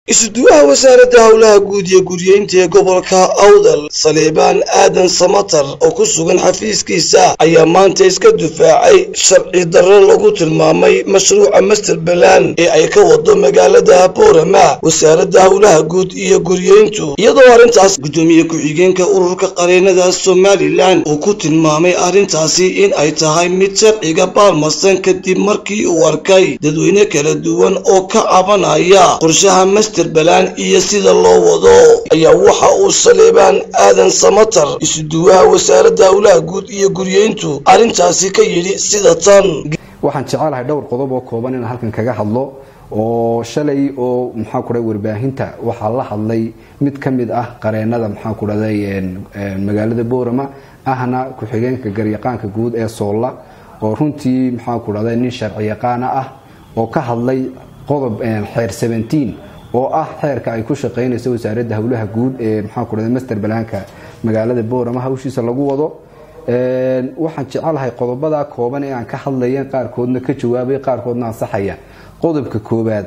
isuduwaha wasaaradda howlaha guud iyo guryeynta ee gobolka awdal saleebaan aadan samatar oo ku sugan xafiiskiisa ayaa maanta iska dufaacay sharci darro lagu tilmaamay mashruuca masterbalan ee ay ka wado magaalada boorama wasaaradda howlaha guud iyo guryeyntu iyadoo arrintaas guddoomiye ku-xigeenka ururka qareenada somalilan uu ku tilmaamay arrintaasi in ay tahay mid sharciga baalmarsan kadib markii uu arkay dadweyne kala duwan oo ka cabanaya qorshaha masterbalan iyo sida loo wado ayaa waxa uu saleebaan aadan samatar isuduwaha wasaaradda howlaha guud iyo guryeyntu arrintaasi ka yidhi sida tan waxaan jecelahay dhowr qodob oo kooban inaan halkan kaga hadlo oo shalay oo maxaa ku dhahay warbaahinta waxaa la hadlay mid ka mid ah qareenada maxaa ku dhahday magaalada boorama ahna ku-xigeenka garyaqaanka guud ee soolla oo runtii maxaa ku dhahday nin sharci yaqaana ah oo ka hadlay qodob xeer seventeen oo ah xeerka ay ku shaqeynayso wasaaradda howlaha guud ee maxaa ku dhahday master balaanka magaalada boorama hawshiisa lagu wado waxaan jecelahay qodobada kooban ee aan ka hadlayan qaarkoodna ka jawaabay qaarkoodna ansaxaya qodobka koowaad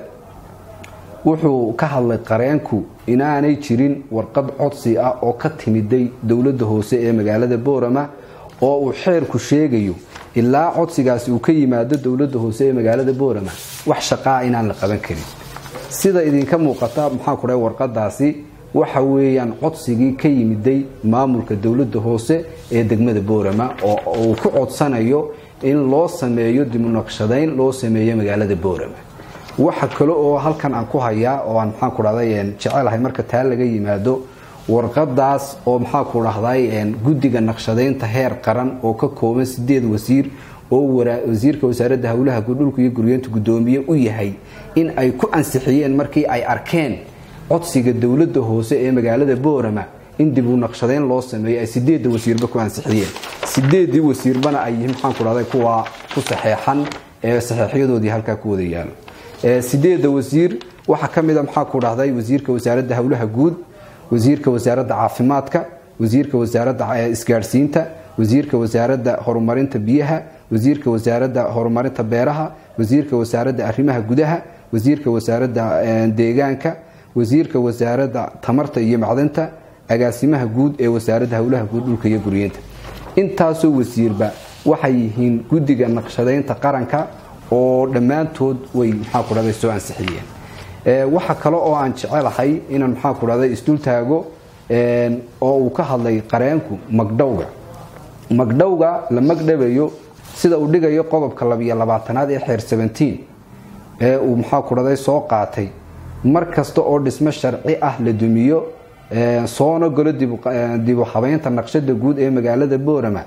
wuxuu ka hadlay qareenku inaanay jirin warqad codsi ah oo ka timiday dowladda hoose ee magaalada boorama oo uu xeerku sheegayo ilaa codsigaasi uu ka yimaado dowladda hoose ee magaalada boorama wax shaqaa inaan la qaban karin sida idinka muuqata maxaa ku dhahay warqadaasi waxa weeyaan codsigii ka yimiday maamulka dowladda hoose ee degmada boorama oo uu ku codsanayo in loo sameeyo dibunaqshadayn loo sameeyo magaalada boorama waxa kale oo halkan aan ku hayaa oo aan maxaa ku dhahday jecelahay marka taa laga yimaado warqadaas oo maxaa ku dhahday guddiga naqshadaynta heer qaran oo ka kooban sideed wasiir oo wasiirka wasaaradda howlaha dhulka iyo guryeenta guddoomiye u yahay in ay ku ansixiyeen markii ay arkeen codsiga dowladda hoose ee magaalada boorama in dib u naqshadayn loo sameeyo ay sideedda wasiirba ku ansixiyeen sideedii wasiirbana ay yihiin maxaan ku dhahday kuwa ku saxeexan ee saxeexyadoodii halkaa ku wada yaalo sideedda wasiir waxaa ka mid a maxaa ku dhahday wasiirka wasaaradda howlaha guud wasiirka wasaaradda caafimaadka wasiirka wasaaradda isgaadhsiinta wasiirka wasaaradda horumarinta biyaha wasiirka wasaaradda horumarinta beeraha wasiirka wasaaradda arrimaha gudaha wasiirka wasaaradda deegaanka wasiirka wasaaradda tamarta iyo macdanta agaasimaha guud ee wasaaradda howlaha guud dhulka iyo guryeenta intaasoo wasiirba waxay yihiin guddiga naqshadaynta qaranka oo dhammaantood way maxaa ku dhahday soo ansixiyeen waxa kale oo aan jecelahay inaan maxaa ku dhahday isdul taago oo uu ka hadlay qareenku magdhowga magdhowga la magdhabayo sida uu dhigayo qodobka labiyo labaatanaad ee xeer seventeen ee uu maxaa ku dhahday soo qaatay mar kasta oo dhismo sharci ah la dumiyo soona galo dibu habeynta naqshada guud ee magaalada boorama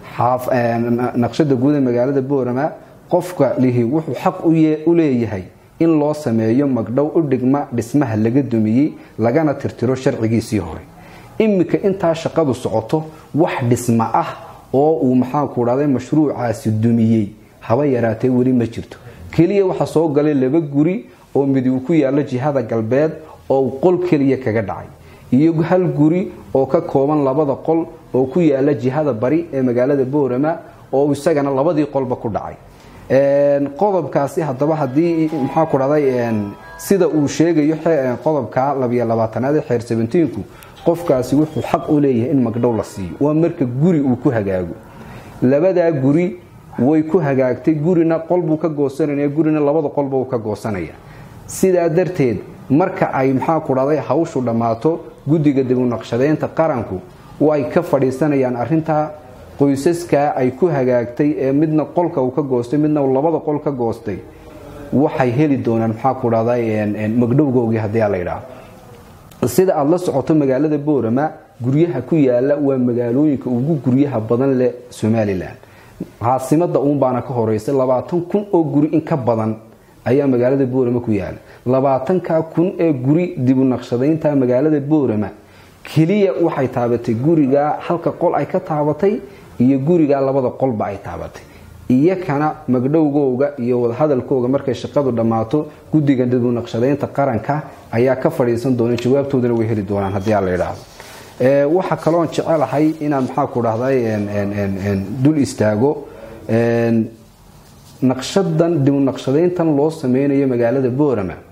naqshada guud ee magaalada boorama qofka lihi wuxuu xaq u leeyahay in loo sameeyo magdhow u dhigma dhismaha laga dumiyey lagana tirtiro sharcigiisii hore iminka intaa shaqadu socoto wax dhisma ah oo uu maxaa ku dhahday mashruucaasi dumiyey haba yaraatee weli ma jirto keliya waxaa soo galay laba guri oo midi uu ku yaalo jihada galbeed oo uu qol keliya kaga dhacay iyo hal guri oo ka kooban labada qol oo ku yaala jihada bari ee magaalada boorama oo isagana labadii qolba ku dhacay qodobkaasi haddaba haddii maxaa ku dhahday sida uu sheegayo qodobka labiyo labaatanaad ee xeer sabentiinku qofkaasi wuxuu xaq u leeyahay in magdhow la siiyo waa marka guri uu ku hagaago labadaa guri way ku hagaagtay gurina qolbuu ka goosanaya gurina labada qolba uu ka goosanaya sidaa darteed marka ay maxaa ku dhahday hawshu dhammaato guddiga dibunaqshadaynta qaranku way ka fadhiisanayaan arintaa qoysaskaa ay ku hagaagtay ee midna qolka uu ka goostay midna labada qol ka goostay waxay heli doonaan maxaa ku dhahday magdhowgoogii haddii la yidhaahdo sida aada la socoto magaalada boorama guryaha ku yaala waa magaalooyinka ugu guryaha badan leh somalilan caasimada uunbaana ka horeysa labaatan kun oo guri in ka badan ayaa magaalada boorama ku yaala labaatanka kun ee guri dibu naqshadaynta magaalada boorama keliya waxay taabatay gurigaa halka qol ay ka taabatay iyo gurigaa labada qolba ay taabatay iyakana magdhowgooga iyo wadahadalkooga markay shaqadu dhammaato guddiga dibu naqshadaynta qaranka ayaa ka fadhiisan doona jawaabtoodana way heli doonaan haddii aan la yidhaahdo waxaa kaloon jecelahay inaan maxaa ku dhahday dul istaago naqshadan dib naqshadayntan loo sameynayo magaalada boorama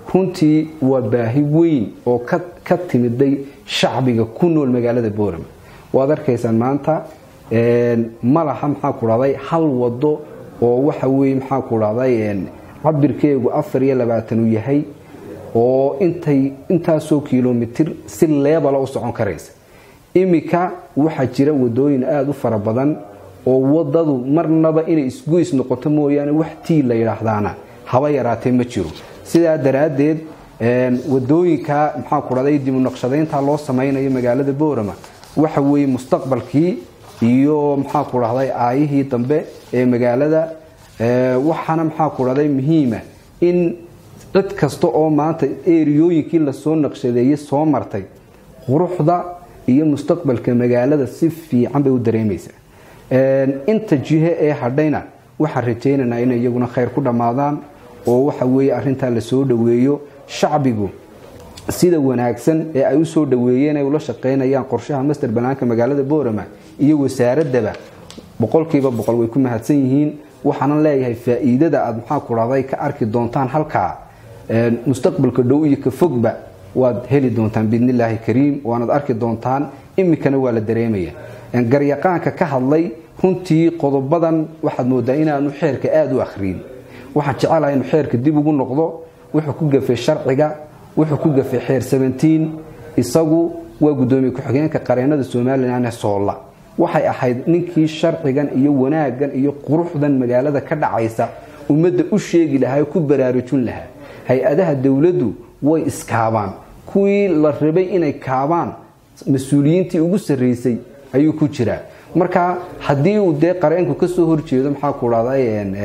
runtii waa baahi weyn oo ka timiday shacbiga ku nool magaalada boorama waad arkaysaan maanta ma laha maxaa ku dhahday hal wado oo waxa weye maxaa ku dhahday cabirkeegu afar iyo labaatan uu yahay oo intay intaasoo kilomitir si leebala u socon karaysa iminka waxaa jira wadooyin aada u fara badan oo wadadu marnaba inay isgoys noqoto mooyaane wax tii la yidhaahdaana haba yaraatee ma jiro sidaa daraaddeed wadooyinka maxaa ku dhahday dibu naqshadaynta loo samaynayo magaalada boorama waxa weeye mustaqbalkii iyo maxaa ku dhahday aayihii dambe ee magaalada waxaana maxaa ku dhahday muhiima in cid kasta oo maanta eriyooyinkii lasoo naqshadeeyey soo martay quruxda iyo mustaqbalka magaalada si fiican bay u dareemaysaa inta jihe ee hadhayna waxaan rajaynaynaa inay iyaguna khayr ku dhammaadaan oo waxa weeye arrintaa lasoo dhoweeyo shacbigu sida wanaagsan ee ay usoo dhoweeyeen ay ula shaqaynayaan qorshaha master banaanka magaalada boorama iyo wasaaradaba boqolkiiba boqol way ku mahadsan yihiin waxaanan leeyahay faa-iidada aada maxaa ku dhahday ka arki doontaan halkaa mustaqbalka dhow iyo ka fogba waad heli doontaan biidnillaahi kariim waanaad arki doontaan iminkana waa la dareemaya garyaqaanka ka hadlay runtii qodobadan waxaad moodaa inaanu xeerka aada u akhriin waxaan jecelahay inu xeerka dib ugu noqdo wuxuu ku gafay sharciga wuxuu ku gafay xeer sabantiin isagu waa guddoomiye ku-xigeenka qareenada somalilan ee soolla waxay ahayd ninkii sharcigan iyo wanaaggan iyo quruxdan magaalada ka dhacaysa ummadda u sheegi lahaa ku baraarujin lahaa hay-adaha dowladdu way iskaabaan kuwii la rabay inay kaabaan mas-uuliyiintii ugu sarraysay ayuu ku jiraa marka haddii uu dee qareenku kasoo horjeedo maxaa ku dhahday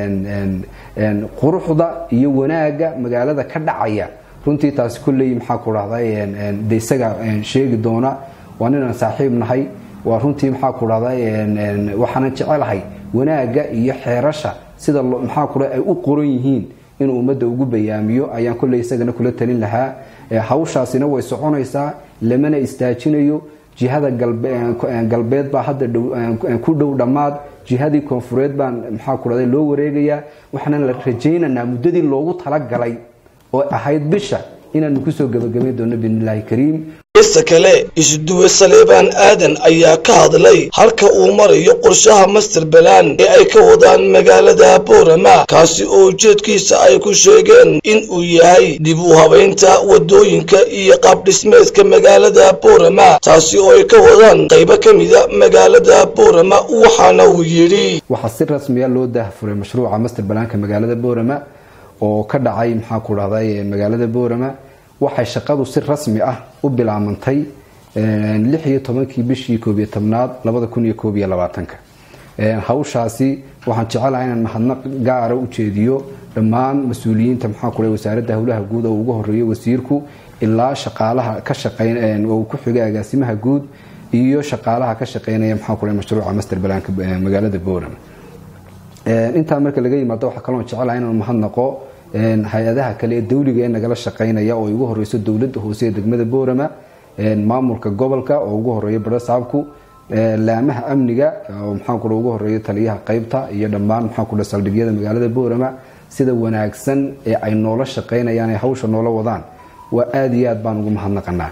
quruxda iyo wanaagga magaalada ka dhacaya runtii taasi kolley maxaa ku dhahday de isaga sheegi doona waa ninaan saaxiib nahay waa runtii maxaa ku dhahday waxaanan jecelahay wanaagga iyo xeerasha sida maxaa ku ay u qoran yihiin inuu ummadda ugu bayaamiyo ayaan kolley isagana kula talin lahaa hawshaasina way soconaysaa lamana istaajinayo jihada galbeed baa hadda ku dhow dhammaad jihadii koonfureed baan maxaa ku dhahday loo wareegayaa waxaana la rajaynaynaa muddadii loogu talagalay oo ahayd bisha inaanu kusoo gabagabayn doono biidnillaahi kariim ista kale isuduwe saleebaan aadan ayaa ka hadlay halka uu marayo qorshaha master balaan ee ay ka wadaan magaalada boorama kaasi oo ujeedkiisa ay ku sheegeen in uu yahay dib u habaynta wadooyinka iyo qaabdhismeedka magaalada boorama taasi oo ay ka wadaan qaybo ka mida magaalada boorama waxaana uu yidhi waxaa si rasmiya loo daahfuray mashruuca master balaanka magaalada boorama oo ka dhacay maxaa ku dhahday magaalada boorama waxay shaqadu si rasmi ah u bilaamantay lix iyo tobankii bishii koob iyo tobnaad labada kun iyo koob iyo labaatanka hawshaasi waxaan jecelahay inaan mahadnaq gaara u jeediyo dhammaan mas-uuliyiinta maxaa ku wasaaradda howlaha guud oo ugu horeeyo wasiirku ilaa shaqaalaha ka shaqeyn oo ku xigay agaasimaha guud iyo shaqaalaha ka shaqeynaya maxaa ku mashruuca master balaanka magaalada boorama intaa marka laga yimaado waxaa kaloo jecelahay inaan mahadnaqo hay-adaha kale ee dawliga ee nagala shaqeynaya oo ugu horeyso dowladda hoose ee degmada boorama maamulka gobolka oo ugu horeeya barasaabku laamaha amniga oo maxaa kule ugu horeeya taliyaha qeybta iyo dhammaan maxaa kule saldhigyada magaalada boorama sida wanaagsan ee ay noola shaqeynayaan ee hawsha noola wadaan waa aada iyo aad baan ugu mahadnaqanaa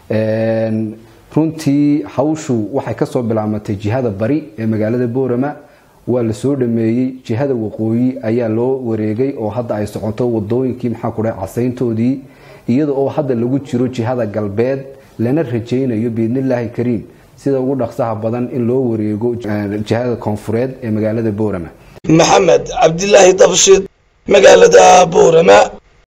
runtii hawshu waxay kasoo bilaabmatay jihada bari ee magaalada boorama waa la soo dhameeyey jihada waqooyi ayaa loo wareegay oo hadda ay socoto wadooyinkii maxaa ku dhahay casayntoodii iyada oo hadda lagu jiro jihada galbeed lana rajaynayo biidnillaahi kariim sida ugu dhaqsaha badan in loo wareego jihada koonfureed ee magaalada boorama maxamed cabdilaahi dabshid magaalada boorama